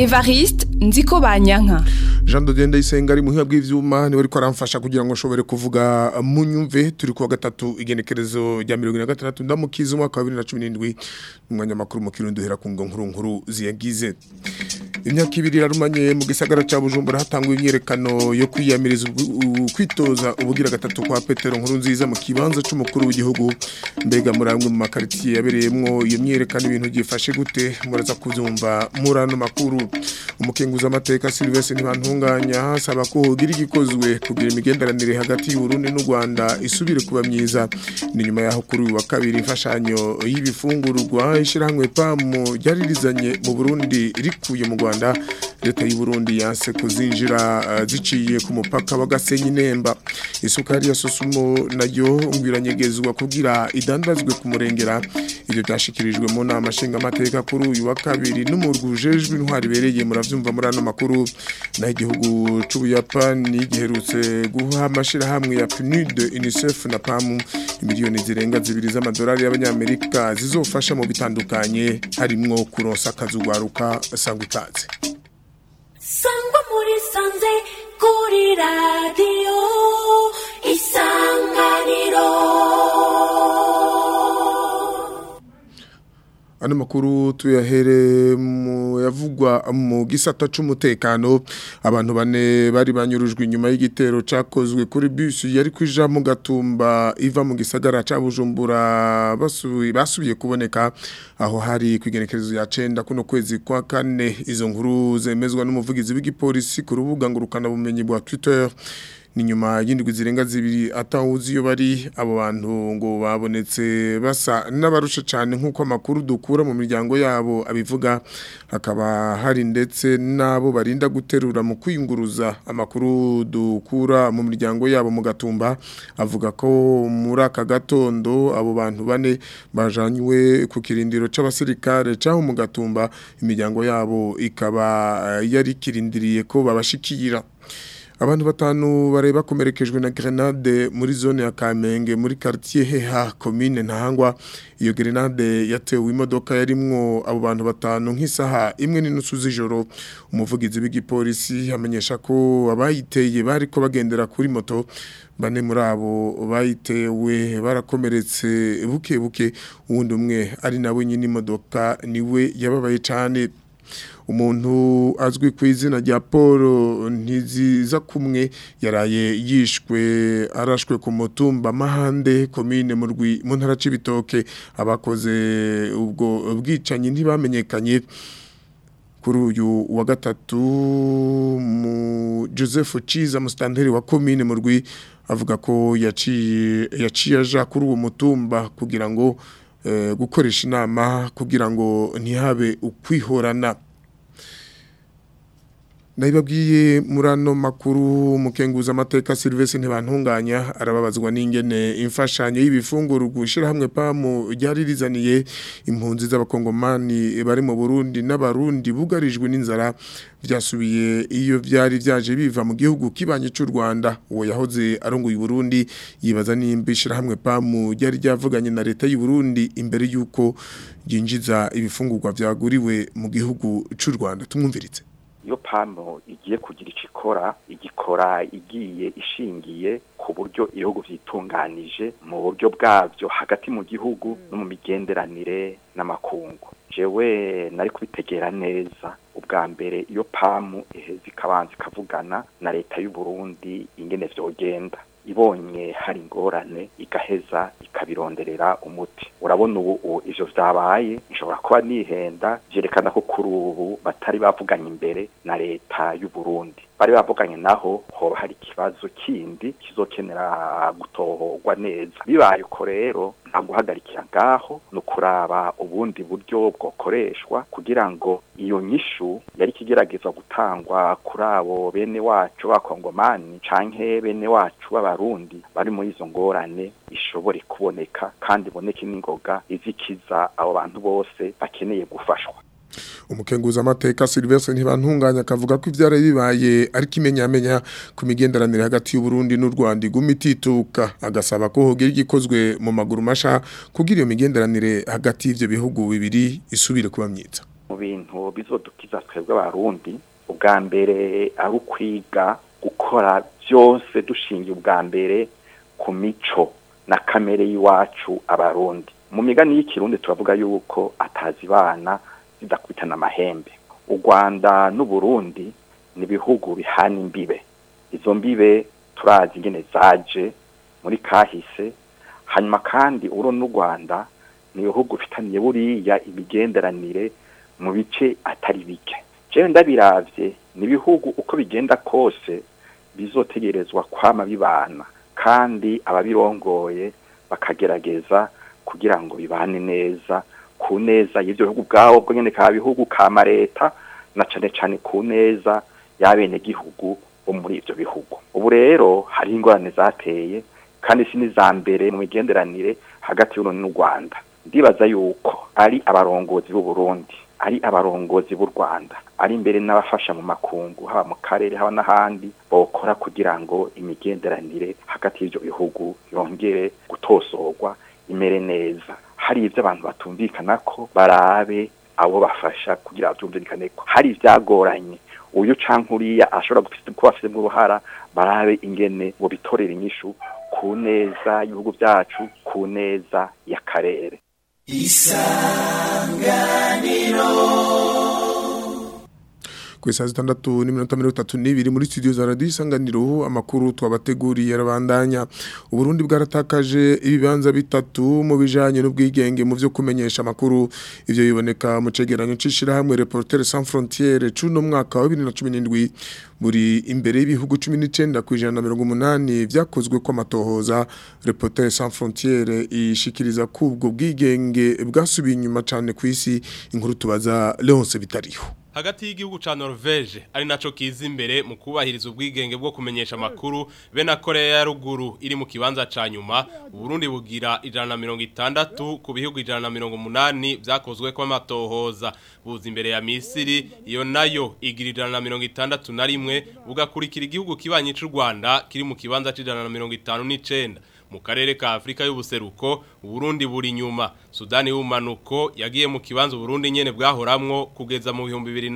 Evariste nziko banyanka Jean de Dende Isenga ari muhiya bw'ivyuma ni ariko aramfasha kugira ngo nshobore kuvuga munyumve turi kuwa gatatu igenekerezo rya 2026 ndamukiza umwaka wa 2017 umwanya makuru mu kirundo hera ku ngo nkuru nkuru ziyagize imyaka ibiri yarumanye mu gisagara ca Bujumbura hatangwa imyerekano yo kwiyamiriza kwitoza ubugira gatatu kwa Petero nkuru nziza mu kibanza c'umukuru w'igihugu mbega muramwe mu makaritiye yabereyemwo iyo myerekano ibintu gifashe gute muraza kuvyumva murano makuru umukenguza amateka Sylvestre ntibantunganya asaba ko hogira igikozwe kugira imigenderanire hagati y'u Burundi n'u Rwanda isubire kuba myiza ni nyuma yaho kuri uyu wa kabiri imfashanyo y'ibifungurwa ishirahamwe PAMU ryaririzanye mu Burundi rikuye mu Rwanda leta y'u Burundi yanse kuzinjira uh, ziciye ku mupaka wa Gasenyi Nemba isukari ya Sosumo nayo ngwiranyegezwa kugira idandazwe ku murengera ibyo byashikirijwe mu nama nshinga amateka kuri uyu wa kabiri n'umurwujejwe intwari bereye muravyumva muri ano makuru na igihugu c'ubuyapani giherutse guha amashirahamwe ya PNUD UNICEF na PAMU miliyoni zirenga zibiri z'amadolari y'abanyamerika zizofasha mu bitandukanye harimwo kuronsa akazi ugwaruka sangwa ikaze sangwa muri sanze kuri radiyo isanganiro Ano makuru tuyahere mu yavugwa mu gisata c'umutekano abantu bane bari banyurujwe inyuma y'igitero cakozwe kuri bus yari kwija mu gatumba iva mu gisagara ca Bujumbura basubiye basubiye kuboneka aho hari kwigenekerezo ya 9 kuno kwezi kwa kane izo nkuru zemezwa n'umuvugizi w'igipolisi ku rubuga ngurukana bumenyi bwa Twitter ni nyuma y'indwi zirenga zibiri atawuzi iyo bari abo bantu ngo babonetse basa n'abarusha cyane nk'uko amakuru dukura mu miryango yabo abivuga hakaba hari ndetse n'abo barinda guterura mu kwiyunguruza amakuru dukura mu miryango yabo mu gatumba avuga ko muri aka gatondo abo bantu bane bajanywe ku kirindiro c'abasirikare caho mu gatumba imiryango yabo ikaba yari kirindiriye ko babashikira abantu batanu bare bakomerekejwe na grenade muri zone ya Kamenge muri quartier Heha commune Ntahangwa iyo grenade yatewe imodoka yarimwo abo bantu batanu nk'isaha imwe n'inusu z'ijoro umuvugizi w'igipolisi amenyesha ko abayiteye bari ko bagendera kuri moto bane muri abo bayitewe barakomeretse buke buke uwundi umwe ari nawe nyine imodoka niwe yababaye cyane umuntu azwi ku izina rya paul ntiziza kumwe yaraye yishwe arashwe ku mutumba mahande komine mu ntara c'ibitoke abakoze ubwo bwicanyi ntibamenyekanye kuri uyu wa gatatu mu joseph ciza musitanteri wa komine mu rwi avuga ko yaciye aja kuri uwo mutumba kugira ngo gukoresha inama kugira ngo ntihabe ukwihorana Naibabwiye murano makuru mukenguza amateka Sylvestre ntibantunganya arababazwa n'ingene imfashanyo y'ibifunguro gushira hamwe pamu ryaririzaniye impunzi z'abakongomani bari mu Burundi n'abarundi bugarijwe n'inzara vyasubiye iyo vyari vyaje biva mu gihugu kibanye cy'u Rwanda uwo yahoze arongoye Burundi yibaza nimba ishira hamwe pamu ryari ryavuganye na leta y'u Burundi imbere yuko yinjiza ibifungurwa vyaguriwe mu gihugu cy'u Rwanda tumwumviritse iyo pano igiye kugira icyo ikora igikora igiye ishingiye ku buryo ibihugu byitunganije mu buryo bwabyo hagati mu gihugu no mu migenderanire n'amakungu jewe nari kubitegera neza ubwa mbere iyo pamu iheze ikabanza ikavugana na leta y'u Burundi ingene vyogenda ibonye hari ingorane igaheza ikabironderera umuti urabona ubu ivyo vyabaye nshobora kuba nihenda vyerekana ko kuri ubu batari bavuganye imbere na leta y'u Burundi bari bavuganye naho hoba hari ikibazo kindi kizokenera gutohorwa neza bibaye uko rero nta guhagarikira ngaho ni ukuraba ubundi buryo bwokoreshwa kugira ngo iyo nyishu yari kigerageza gutangwa kuri abo bene wacu b'abakongomani canke bene wacu b'abarundi bari muri izo ngorane ishobore kuboneka kandi iboneke n'ingoga izikiza abo bantu bose bakeneye gufashwa umukenguza amateka Sylvestre ntibantunganya akavuga ko ivyara bibaye ariko imenyamenya ku migenderanire hagati y'u Burundi n'u Rwanda iguma itituka agasaba ko hogira igikozwe mu maguru masha kugira iyo migenderanire hagati y'ivyo bihugu bibiri isubire kuba myiza mu bintu bizodukiza twebwe abarundi ubwa mbere ari ukwiga gukora byose dushingiye ubwa mbere ku mico na kamere y'iwacu abarundi mu migani y'ikirundi turavuga yuko atazibana zidakubitana amahembe u rwanda n'uburundi ni ibihugu bihana imbibe izo mbibe turazi ingene zaje muri kahise hanyuma kandi uru n'u rwanda ni ibihugu bifitaniye buriya imigenderanire mu bice atari bike jewe ndabiravye ni ibihugu uko bigenda kose bizotegerezwa kwama bibana kandi ababirongoye bakagerageza kugira ngo bibane neza ku neza y'ivyo bihugu bwabo bwo nyene ka bihugu kama leta na cane cane ku neza y'abenegihugu bo muri ivyo bihugu ubu rero hari ingorane zateye kandi si n'iza mbere mu migenderanire hagati y'urundi n'u rwanda ndibaza yuko ari abarongozi b'u Burundi ari abarongozi b'u Rwanda ari imbere n'abafasha mu makungu haba mu karere haba n'ahandi bokora kugira ngo imigenderanire hagati y'ivyo bihugu yongere gutosorwa imere neza hari ivyo abantu batumvikana ko barabe abo bafasha kugira batumvikane ko hari ivyagoranye uyu canke uriya ashobora kuba afitemo uruhara barabe ingene ngo bitorere inyishu ku neza y'ibihugu byacu ku neza y'akarere ku isaha zitandatu n'iminota mirongo itatu n'ibiri muri studio za radiyo isanganiro amakuru twabateguriye arabandanya uburundi bwaratakaje ibibanza bitatu mu bijanye n'ubwigenge mu vyo kumenyesha amakuru ivyo biboneka mu cegeranyo c'ishirahamwe reporter sans frontiere c'uno mwaka wa bibiri na cumi n'indwi buri imbere y'ibihugu cumi n'icenda ku ijana na mirongo umunani vyakozwe ko amatohoza reporter sans frontiere ishikiriza ko ubwo bwigenge bwasubiye inyuma cane kw'isi inkuru tubaza leonce bitariho hagati y'igihugu ca Norvege ari naco kiza imbere mu kubahiriza ubwigenge bwo kumenyesha makuru be na Korea ya ruguru iri mu kibanza ca nyuma Burundi bugira ijana na mirongo itandatu ku bihugu ijana na mirongo umunani vyakozwe ko amatohoza buza imbere ya Misiri iyo nayo igira ijana na mirongo itandatu na rimwe bugakurikira igihugu kibanyi c'u Rwanda kiri mu kibanza c'ijana na mirongo itanu n'icenda mu karere ka Afrika y'ubuseruko Burundi buri nyuma Sudani y'umanuko yagiye mu kibanza Burundi nyene bwahoramwo kugeza mu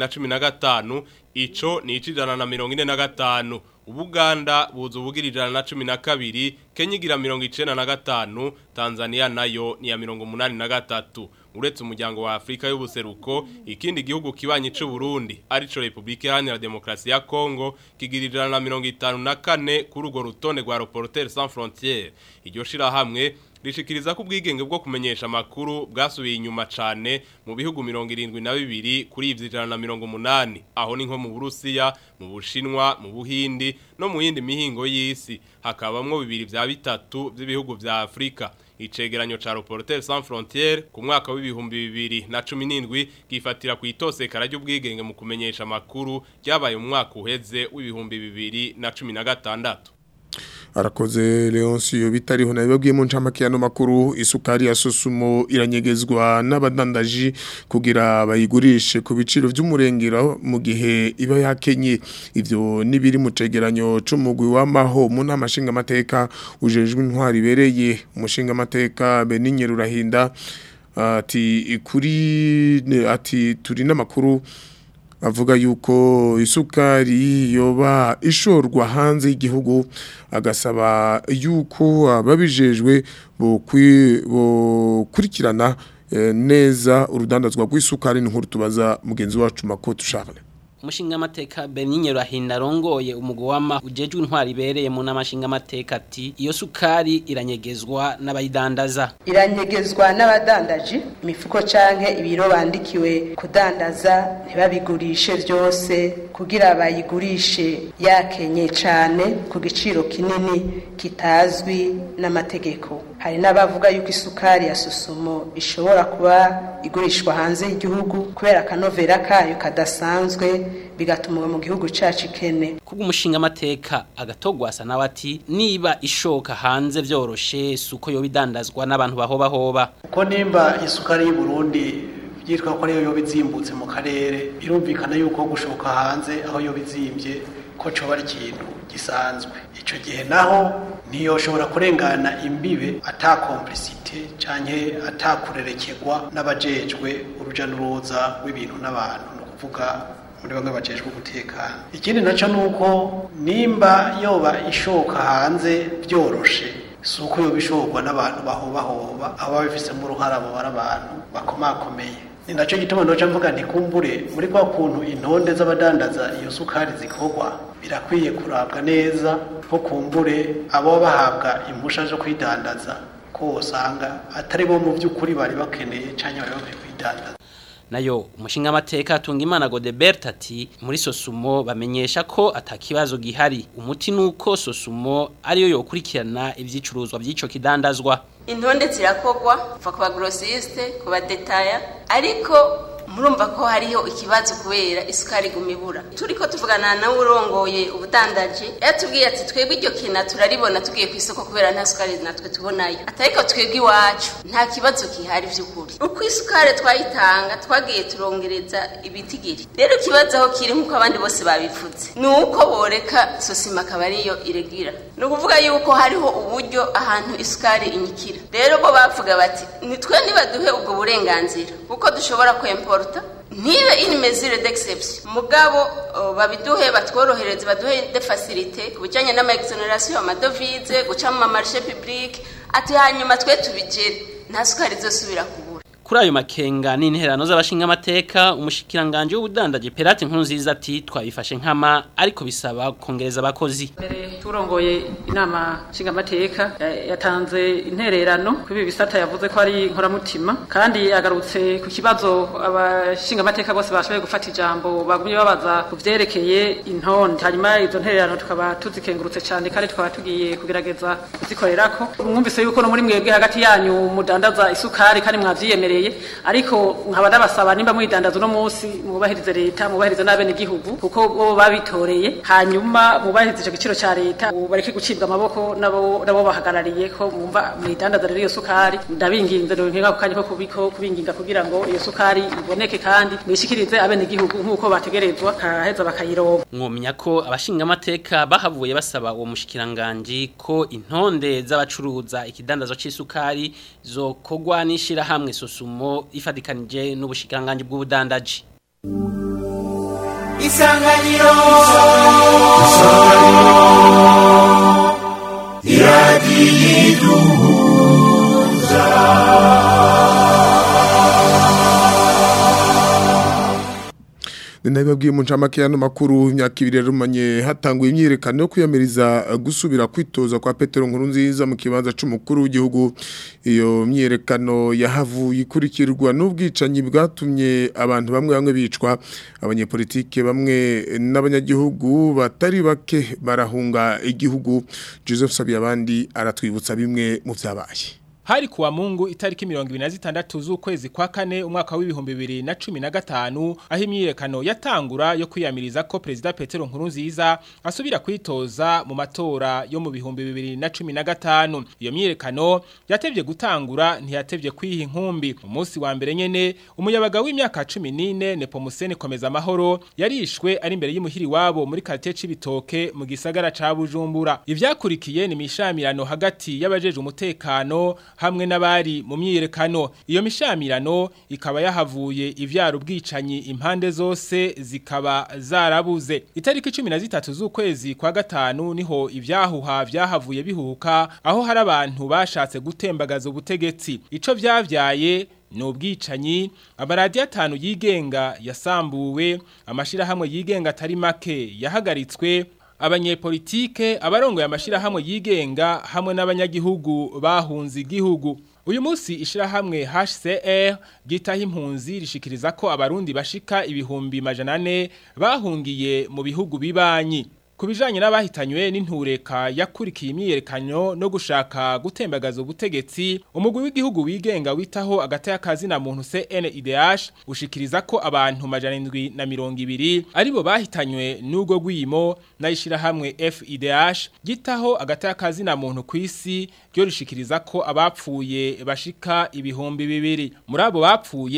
2015 ico ni icijana na 45 Ubuganda buzu bugira ijana na cumi na kabiri Kenya igira mirongo icenda na gatanu Tanzania nayo ni ya mirongo umunani na gatatu uretse umuryango wa Afrika y'ubuseruko ikindi gihugu kibanyi c'u Burundi arico Republika Iharanira Demokarasi ya Kongo kigira ijana na mirongo itanu na kane kuri urwo rutonde rwa Reporters Sans Frontières iryo shirahamwe rishikiriza ko ubwigenge bwo kumenyesha amakuru bwasubiye inyuma cane mu bihugu mirongo irindwi na bibiri kuri ivyo ijana na mirongo umunani aho ni nko mu Burusiya mu Bushinwa mu Buhindi no mu yindi mihingo y'isi hakabamwo bibiri vya bitatu vy'ibihugu vya Afrika icegeranyo ca Reporters Sans Frontières ku mwaka w'ibihumbi bibiri na cumi n'indwi gifatira ku itosekara ry'ubwigenge mu kumenyesha amakuru ryabaye mu mwaka uheze w'ibihumbi bibiri na cumi na gatandatu arakoze Leoncio bitariho nabibabwiye mu ncamake ya no makuru isukari ya sosumo iranyegezwa n'abadandaji kugira bayigurishe ku biciro by'umurengero mu gihe iba yakenye ivyo nibiri mu cegeranyo c'umugwi w'amaho mu nama nshinga amateka ujejwe intwari ibereye umushinga amateka Benigne Rurahinda ati kuri ati turi n'amakuru avuga yuko isukari yoba ishorwa hanze y'igihugu agasaba yuko ababijejwe bokurikirana neza urudandazwa rw'isukari n'inkuru tubaza mugenzi wacu makoto Charles umushinga amateka Benigne Rahinda rongoye umugwama ujejwe intwari ibereye mu namashinga amateka ati iyo sukari iranyegezwa n'abayidandaza iranyegezwa n'abadandaji imifuko canke ibiro bandikiwe kudandaza ntibabigurishe byose kugira bayigurishe yakenye cane ku giciro kinini kitazwi n'amategeko hari n'abavuga yuko isukari ya susumo ishobora kuba igurishwa hanze y'igihugu kubera akanovera kayo kadasanzwe bigatuma mu gihugu cacu ikene kubwo umushinga amateka agatogwasa nawe ati niba ishoka hanze vyoroshe suko yo bidandazwa n'abantu bahobahoba uko nimba isukari y'u Burundi byitwa ko ariyo yoba izimbutse mu karere birumvikana yuko gushoka hanze aho yoba izimbye ko coba ari ikintu isanzwe icyo gihe naho ntiyoshobora kurengana imbibe ata komplicite canke atakurerekegwa n'abajejwe uruja n'uruza rw'ibintu n'abantu ni ukuvuga muri bamwe bajejwe umutekano ikindi naco ni uko nimba yoba ishoka hanze byoroshe si uko yoba ishorwa n'abantu bahobahoba aba babifisemo uruhara abo bari abantu bakomakomeye ni nacyo gituma ndoca mvuga ntikumbure muri kwa kuntu intonde z'abadandaza iyo sukari zikorwa birakwiye kurabwa neza ko kumbure abo bahabwa impusha zo kwidandaza ko usanga atari bo mu by'ukuri bari bakeneye cyangwa bari bakwiye kwidandaza nayo umushinga amateka atunga imana Godebert ati muri sosumo bamenyesha ko atakibazo gihari umuti nuko sosumo ariyo yokurikirana ivyicuruzwa by'ico kidandazwa intonde zirakogwa kuva ku bagrosiste ku badetaya ariko murumva ko hariho ikibazo kubera isukari gumibura turiko tuvugana na urongoye ubudandaji yatubwiye ati twebwe iryo kina turaribona tugiye ku isoko kubera nta sukari natwe tubonayo atariko twebwe iwacu nta kibazo kihari vy'ukuri uko isukari twayitanga twagiye turongereza ibitigiri rero ikibazo aho kiri nk'uko abandi bose babivuze ni uko boreka sosima akaba ariyo iregira ni ukuvuga yuko hariho uburyo ahantu isukari inyikira rero bo bavuga bati nitwe nibaduhe ubwo burenganzira kuko dushobora kwempora ntibe ini mesure d'exception mugabo babiduhe batworohereze baduhe de facilité ku bijyanye n'ama exoneration amadovize guca mu mamarché public ati hanyuma twe tubigere nta sukari izosubira kubura kuri ayo makenga n'interano z'abashinga amateka umushikiranganje w'ubudandaji Perate nkuru nziza ati twabifashe nkama ariko bisaba kongereza abakozi mbere turongoye inama nshinga amateka yatanze intererano kuri ibi bisata yavuze ko ari inkoramutima kandi agarutse ku kibazo abashinga amateka bose bashoboye gufata ijambo bagumye babaza ku vyerekeye intonde hanyuma izo ntererano tukaba tuzikengurutse cyane kandi tukaba tugiye kugerageza kuzikorerako mwumvise yuko no muri mwebwe hagati yanyu mudandaza isukari kandi mwavyiyemereye ariko nkaba ndabasaba nimba mwidandaza uno munsi mubahirize leta mubahirize n'abene igihugu kuko bo babitoreye hanyuma mubahirize ico giciro ca leta bareke gucibwa amaboko nabo nabo bahagarariye ko mwumva mwidandaza rero iyo sukari ndabinginze nkenga ku kanya ko kubiko kubinginga kugira ngo iyo sukari iboneke kandi mwishikirize abene igihugu nk'uko bategerezwa kaheza bakayironka mwomenya ko abashinga amateka bahavuye basaba uwo mushikiranganje ko intonde z'abacuruza ikidandazo c'isukari zokogwa nishira hamwe sosumo ifadikanije n'ubushikiranganje bw'ubudandaji Isanganiro Ninabibabwiye mu ncamake y'ano makuru imyaka ibiri yarumanye hatanguye imyiyerekano yo kwiyamiriza gusubira kwitoza kwa Petero Nkurunziza mu kibanza c'umukuru w'igihugu iyo myiyerekano yahavuye ikurikirwa n'ubwicanyi bwatumye abantu bamwe bamwe bicwa abanyepolitike bamwe n'abanyagihugu batari bake barahunga igihugu Joseph Sabiyabandi aratwibutsa bimwe mu vyabaye Hari kuwa mungu itariki mirongo ibiri na zitandatu z'ukwezi kwa kane umwaka w'ibihumbi bibiri na cumi na gatanu aho imyiyerekano yatangura yo kwiyamiriza ko Perezida Petero Nkurunziza asubira kwitoza mu matora yo mu bihumbi bibiri na cumi na gatanu iyo myiyerekano yatevye gutangura ntiyatevye kwiha inkumbi umunsi wa mbere nyene umuyabaga w'imyaka cumi n'ine Nepomuseni komeza amahoro yarishwe ari imbere y'imuhiri wabo muri quartier c'ibitoke mu gisagara ca Bujumbura ivyakurikiye ni mishamirano hagati y'abajeje umutekano hamwe n'abari mu myiyerekano iyo mishamirano ikaba yahavuye ivyaro ubwicanyi impande zose zikaba zarabuze itariki 13 z'ukwezi kwa gatanu niho ivyahuha vyahavuye bihuka aho hari abantu bashatse gutembagaza ubutegetsi ico vyavyaye ni ubwicanyi amaradiyo atanu yigenga yasambuwe amashirahamwe yigenga atari make yahagaritswe abanyepolitike abarongoye amashirahamwe yigenga hamwe n'abanyagihugu bahunze igihugu uyu munsi ishirahamwe HCR gitaha impunzi rishikiriza ko abarundi bashika ibihumbi majana ane bahungiye mu bihugu bibanyi Kubijanye n'abahitanywe n'intureka yakurikiye imyiyerekano no gushaka gutembagaza ubutegetsi umugwi w'igihugu wigenga witaho agata y'akazi na muntu CNIDH ushikiriza ko abantu majana indwi na mirongo ibiri aribo bahitanywe n'ubwo gwimo nayishira hamwe FIDH gitaho agata y'akazi na muntu kwisi ryo rishikiriza ko abapfuye bashika ibihumbi bibiri muri abo bapfuye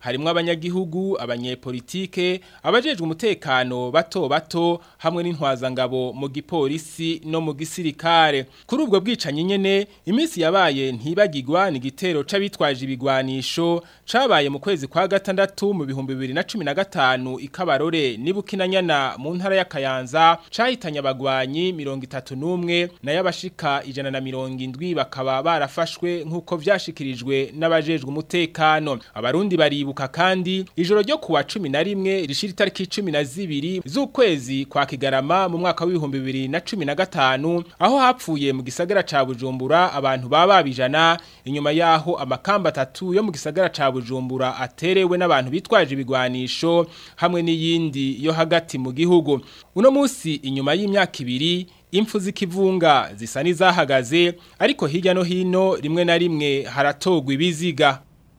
harimo abanyagihugu abanyepolitike abajejwe umutekano bato bato hamwe n'intwazangabo mu gipolisi no mu gisirikare kuri ubwo bwicanyi nyene iminsi yabaye ntibagirwa ni igitero c'abitwaje ibigwanisho cabaye mu kwezi kwa gatandatu mu bihumbi bibiri na cumi na gatanu ikabarore n'ibukinanyana mu ntara ya Kayanza cahitanye abagwanyi mirongo itatu n'umwe nayo abashika ijana na mirongo indwi bakaba barafashwe nk'uko vyashikirijwe n'abajejwe umutekano abarundi baribuka kandi ijoro ryo kuwa cumi na rimwe rishira itariki cumi na zibiri z'ukwezi kwa kigarama mu mwaka w'ibihumbi bibiri na cumi na gatanu aho hapfuye mu gisagara ca bujumbura abantu baba babijana inyuma yaho amakamba atatu yo mu gisagara ca bujumbura aterewe n'abantu bitwaje ibigwanisho hamwe n'iyindi yo hagati mu gihugu uno musi inyuma y'imyaka ibiri impfu z'ikivunga zisa n'izahagaze ariko hirya no hino rimwe na rimwe haratogwa ibiziga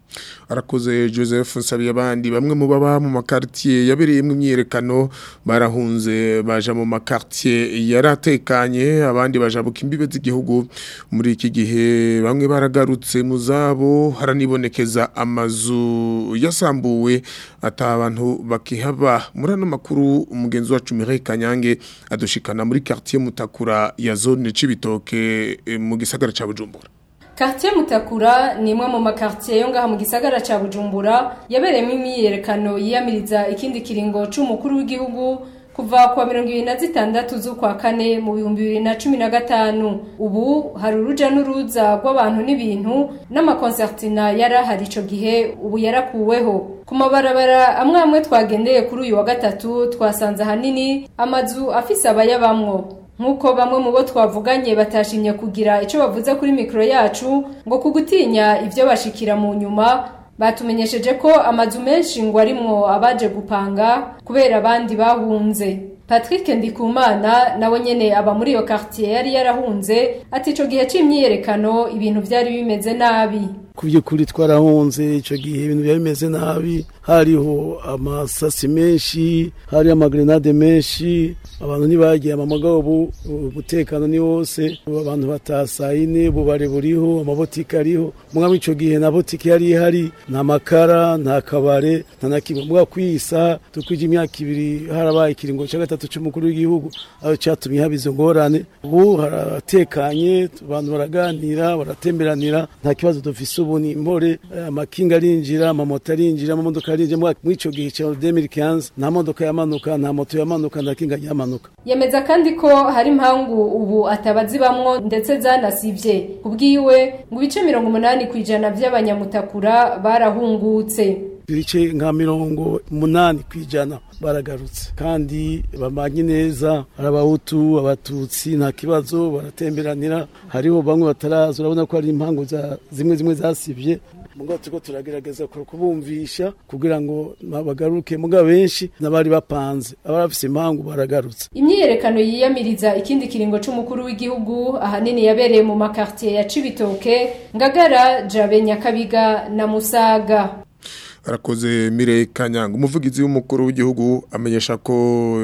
arakoze Joseph Nsabiye abandi bamwe mu baba mu makartier yabereyemo imyerekano barahunze baja mu makartier yaratekanye abandi bajabuka imbibe z'igihugu muri iki gihe bamwe baragarutse mu zabo haranibonekeza amazu yasambuwe ata abantu bakihaba muri ano makuru umugenzi wacu Mireille Kanyange adushikana muri quartier Mutakura ya zone Cibitoke mu gisagara ca Bujumbura Quartier Mutakura ni imwe mu makartier yo ngaha mu gisagara ca Bujumbura yabereyemo imyiyerekano yiyamiriza ikindi kiringo c'umukuru w'igihugu kuva kwa mirongo ibiri na zitandatu z'ukwa kane mu bihumbi bibiri na cumi na gatanu ubu hari uruja n'uruza rw'abantu n'ibintu n'amakonsertina yari ahari ico gihe ubu yarakuweho ku mabarabara amwe amwe twagendeye kuri uyu wa gatatu twasanze ahanini amazu afise abayabamwo nk'uko bamwe mu bo twavuganye batashimye kugira icyo bavuze kuri mikoro yacu ngo kugutinya ibyo bashikira mu nyuma batumenyesheje ko amazu menshi ngo arimwo abaje gupanga kubera abandi bahunze Patrick Ndikumana nawe nyene aba muri iyo quartier yari yarahunze ati ico gihe c'imyiyerekano ibintu vyari bimeze nabi ku by'ukuri twarahunze icyo gihe ibintu byari bimeze nabi hariho amasasi menshi hari amagrenade menshi abantu ntibagiye amamagabo ubu umutekano ni wose abantu bataha saa yine bubare buriho amabotike ariho mwaba icyo gihe na botike yari ihari nta makara nta kabare nta na kimwe mbwa kwisa tukwije imyaka ibiri harabaye ikiringo cya gatatu cy'umukuru w'igihugu aho cyatumye haba izo ngorane ubu haratekanye abantu baraganira baratemberanira nta kibazo dufise ubu ni impore amakinga arinjira amamoto arinjira amamodoka arinjira muri icyo gihe cya 2015 nta modoka yamanuka nta moto yamanuka nta kinga yamanuka yemeza kandi ko hari impamvu ubu atabazibamwo ndetse zanasivye kubwiwe ngo ibice mirongo umunani ku ijana by'abanyamutakura barahungutse ibice nka mirongo umunani ku ijana baragarutse kandi bamanye neza hari abahutu abatutsi nta kibazo baratemberanira hariho bamwe bataraza urabona ko hari impangu zimwe zimwe zasibye mugabo turiko turagerageza kubumvisha kugira ngo bagaruke mugabo benshi n'abari bapanze abarafise impangu baragarutse imyiyerekano yiyamiriza ikindi kiringo c'umukuru w'igihugu ahanini yabereye mu makartier ya Cibitoke Ngagara Jabe Nyakabiga na Musaga arakoze mire kanyanga umuvugizi w'umukuru w'igihugu amenyesha ko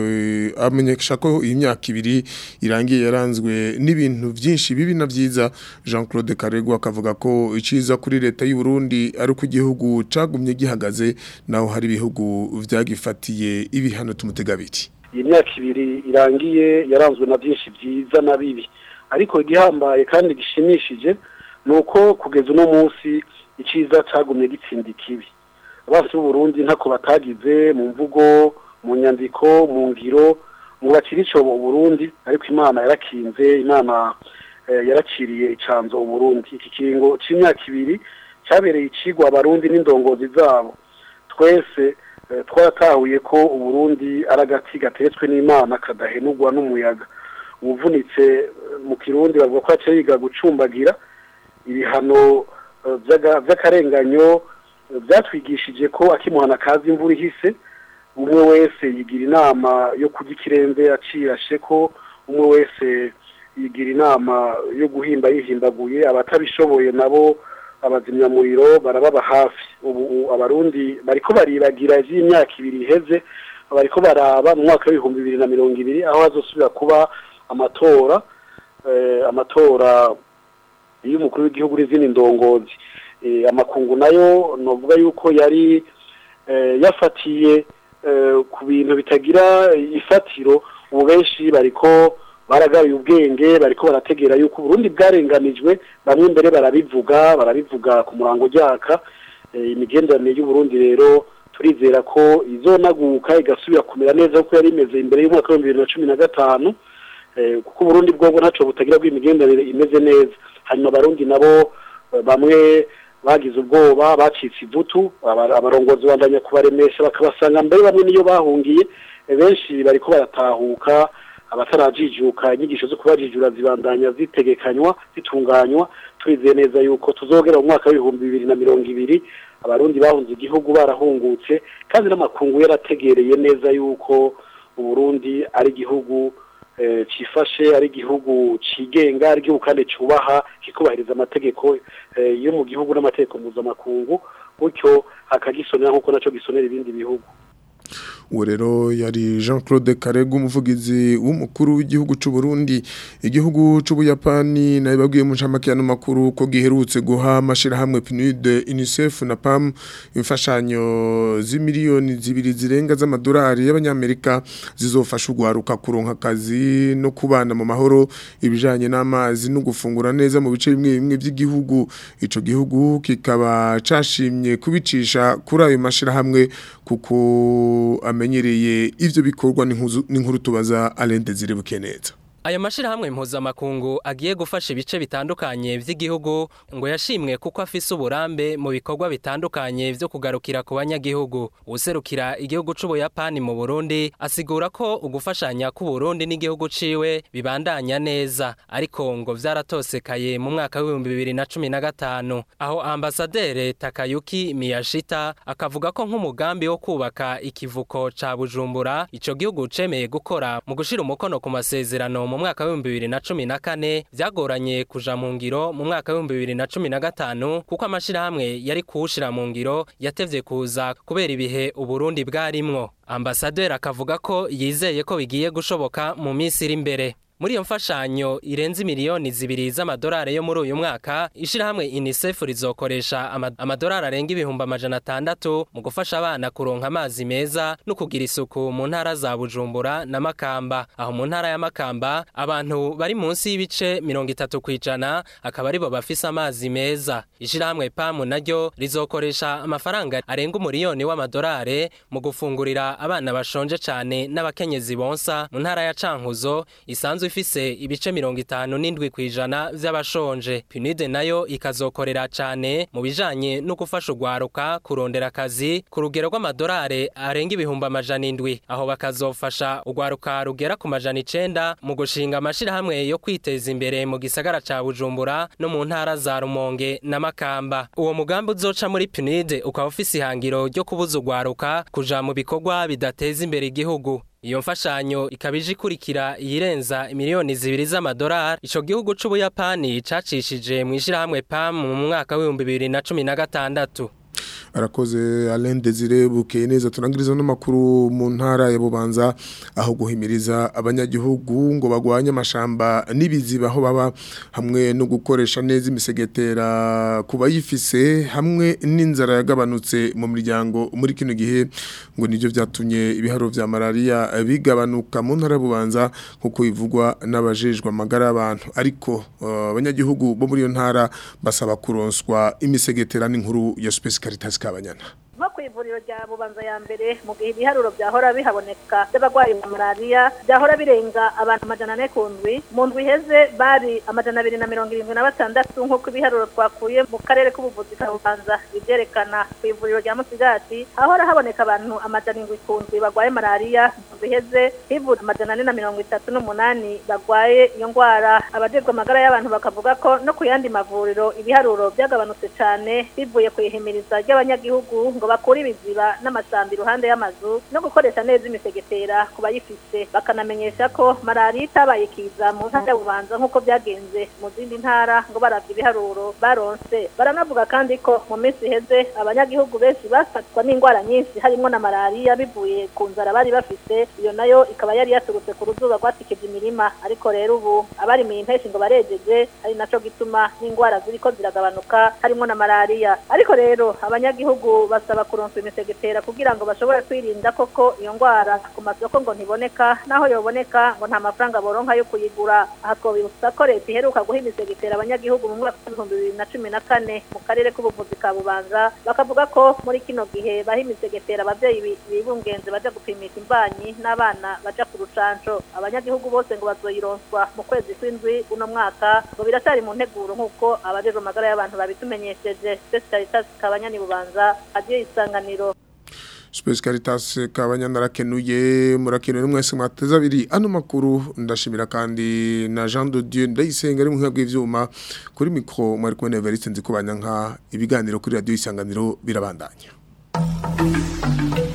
amenyesha ko iyi myaka ibiri irangiye yaranzwe n'ibintu byinshi bibi na byiza Jean Claude Karegwa akavuga ko iciza kuri leta y'u Burundi ari uko igihugu cagumye gihagaze naho hari ibihugu vyagifatiye ibihano tumutegabiti iyi myaka ibiri irangiye yaranzwe na byinshi byiza na bibi ariko igihambaye kandi gishimishije ni uko kugeza uno munsi iciza cagumye gitsinda ikibi bose b'uburundi ntako batagize mu mvugo mu nyandiko mu ngiro mu bakiri ico uburundi ariko imana yarakinze imana yarakiriye icanzo uburundi iki kiringo c'imyaka ibiri cyabereye icigwa abarundi n'indongozi zabo twese twaratahuye ko uburundi ari agati gateretswe n'imana kadahenurwa n'umuyaga ubuvunitse mu kirundi bavuga ko aca yiga gucumbagira ibihano vy'akarenganyo byatwigishije ko akimuhana kazi imvura ihise umwe wese yigira inama yo kurya ikirembe acirashe ko umwe wese yigira inama yo guhimba yihimbaguye abatabishoboye nabo abazimyamuriro barababa hafi ubu abarundi bariko baribagira ivy'imyaka ibiri iheze bariko baraba mu mwaka w'ibihumbi bibiri na mirongo ibiri aho hazosubira kuba amatora amatora y'umukuru w'igihugu n'izindi ndongozi amakungu nayo novuga yuko yari eh, yafatiye eh, ku bintu bitagira ifatiro ubu benshi bariko baragaruye ubwenge bariko barategera yuko Burundi bwarenganijwe bamwe mbere barabivuga barabivuga ku murango ryaka eh, imigenderanire y'u Burundi rero turizera ko izonaguka igasubira kumera neza kuko yari imeze imbere y'umwaka wa bibiri na cumi na gatanu eh, kuko Burundi bwobwo ntaco butagira bw'imigenderanire imeze neza hanyuma abarundi nabo eh, bamwe bagize ubwoba bacitse ivutu aba- abarongozi bandanya kubaremesha bakabasanga mbere bamwe niyo bahungiye eh, benshi bariko baratahuka abatarajijuka inyigisho zo kubajijura zibandanya zitegekanywa zitunganywa turizeye neza yuko tuzogera mu mwaka w'ibihumbi bibiri na mirongo ibiri abarundi bahunze igihugu barahungutse kandi n'amakungu yarategereye neza yuko uburundi ari igihugu eh, cifashe ari igihugu cigenga ari igihugu kandi cubaha kikubahiriza amategeko eh, yo mu gihugu n'amategeko mpuzamakungu gutyo akagisonera nk'uko naco gisonera ibindi bihugu uwo rero yari jean claude karega umuvugizi w'umukuru w'igihugu cy'u Burundi igihugu cy'ubuyapani nawe babwiye mu nshamake makuru ko giherutse guha amashyirahamwe PNUD unicef na pam imfashanyo z'imiliyoni zibiri zirenga z'amadolari y'abanyamerika zizofasha urwaruka kuronka akazi no kubana mu mahoro ibijyanye n'amazi no gufungura neza mu bice bimwe bimwe by'igihugu icyo gihugu kikaba cyashimye kubicisha kuri ayo mashyirahamwe kuko amenyereye ivyo bikorwa n'inkuru tubaza Alende zirebuke neza Ayo mashirahamwe mpuzamakungu agiye gufasha ibice bitandukanye vy'igihugu ngo yashimwe kuko afise uburambe mu bikorwa bitandukanye vyo kugarukira ku banyagihugu. Userukira igihugu c'Ubuyapani mu Burundi asigura ko ugufashanya ku Burundi n'igihugu ciwe bibandanya neza ariko ngo vyaratosekaye mu mwaka wa 2015 aho ambasadere Takayuki Miyashita akavuga ko nk'umugambi wo kubaka ikivuko ca Bujumbura ico gihugu cemeye gukora mu gushira umukono ku masezerano mu mwaka wa 2014 vyagoranye kuja mu ngiro mu mwaka wa 2015 kuko amashirahamwe yari kuwushira mu ngiro yatevye kuza kubera ibihe Uburundi bwarimwo ambasaderi akavuga ko yizeye ko bigiye gushoboka mu minsi iri imbere muri iyo mfashanyo irenze miliyoni zibiri z'amadolari yo muri uyu mwaka ishirahamwe UNICEF rizokoresha amadolari arenga ibihumbi amajana atandatu mu gufasha abana kuronka amazi meza no kugira isuku mu ntara za Bujumbura na Makamba aho mu ntara ya Makamba abantu bari munsi y'ibice mirongo itatu kwijana akaba aribo bafise amazi meza ishirahamwe PAM naryo rizokoresha amafaranga arenga umuriyoni w'amadolari mu gufungurira abana bashonje cane n'abakenyezi bonsa mu ntara ya Cankuzo isanzwe ifise ibice mirongo itanu n'indwi kwijana vy'abashonje PNUD nayo ikazokorera cane mu bijanye no gufasha urwaruka kurondera akazi ku rugero rw'amadolari arenga ibihumbi amajana indwi aho bakazofasha urwaruka rugera ku majana icenda mu gushinga amashirahamwe yo kwiteza imbere mu gisagara ca Bujumbura no mu ntara za Rumonge na Makamba uwo mugambi uzoca muri PNUD ukaba ufise ihangiro ryo kubuza urwaruka kuja mu bikorwa bidateza imbere igihugu iyo mfashanyo ikaba ije ikurikira iyirenza miliyoni zibiri z'amadolari ico gihugu c'ubuyapani cacishije mu ishirahamwe PAM mu mwaka w'ibihumbi bibiri na cumi na gatandatu arakoze Alain Desire bukeye neza turangiriza n'amakuru mu ntara ya Bubanza aho guhimiriza abanyagihugu ngo bagwanye amashamba n'ibiziba aho baba hamwe no gukoresha neza imisegetera kuba yifise hamwe n'inzara yagabanutse mu miryango muri kino gihe ngo nivyo vyatumye ibiharo vya malaria bigabanuka mu ntara ya Bubanza kuko bivugwa n'abajejwe amagara y'abantu ariko abanyagihugu uh, bo muri iyo ntara basaba kuronswa imisegetera n'inkuru ya Space Caritas kabanyana nko ku ivuriro rya bubanza ya mbere mu gihe ibiharuro byahora bihaboneka by'abarwayi ba malariya byahora birenga abantu amajana ane ku ndwi mu ndwi iheze bari amajana abiri na mirongo irindwi na batandatu nk'uko ibiharuro twakuye mu karere k'ubuvuzi ka bubanza bibyerekana ku ivuriro rya musigati hahora haboneka abantu amajana indwi ku ndwi barwaye malariya mu ndwi iheze hivura amajana ane na mirongo itatu n'umunani barwaye iyo ndwara abajejwe amagara y'abantu bakavuga ko no ku yandi mavuriro ibiharuro byagabanutse cyane bivuye ku ihimiriza ry'abanyagihugu ngo bakura ibiziba n'amasambi iruhande y'amazu no gukoresha neza imisegetera ku bayifise bakanamenyesha ko malariya itabaye kiza mu ntara y'ububanza nk'uko byagenze mu zindi ntara ngo baravye ibiharuro baronse baranavuga kandi ko mu minsi iheze abanyagihugu benshi bafatwa n'indwara nyinshi harimo na malariya bivuye ku nzara bari bafise iyo nayo ikaba yari yaturutse ku ruzuba rwatikije imirima ariko rero ubu abarimiye impeshi ngo barejeje ari naco gituma n'indwara ziriko ziragabanuka harimo na malariya ariko rero abanyagihugu basaba kuronswa kuronswa imisegetera kugira ngo bashobore kwirinda koko iyo ndwara ku masoko ngo ntiboneka naho yoboneka ngo nta mafaranga boronka yo kuyigura aha twabibutsa ko leta iheruka guha imisegetera abanyagihugu mu mwaka w'ibihumbi bibiri na cumi na kane mu karere k'ubuvuzi ka bubanza bakavuga ko muri kino gihe baha imisegetera ababyeyi bi- bibungenze baja gupimisha imbanyi n'abana baja ku rucanco abanyagihugu bose ngo bazoyironswa mu kwezi kw'indwi uno mwaka ngo biracyari mu nteguro nk'uko abajejwe amagara y'abantu babitumenyesheje Space Caritas kabanyani bubanza adiyo isanganiro Space Caritas kabanyana rakenuye murakenuye mwese mwateza abiri ano makuru ndashimira kandi na Jean de Dieu ndayisenga ari mu nkabwe ivyuma kuri micro mwari kumwe na Evariste nzikubanya nka ibiganiro kuri radio isanganiro birabandanya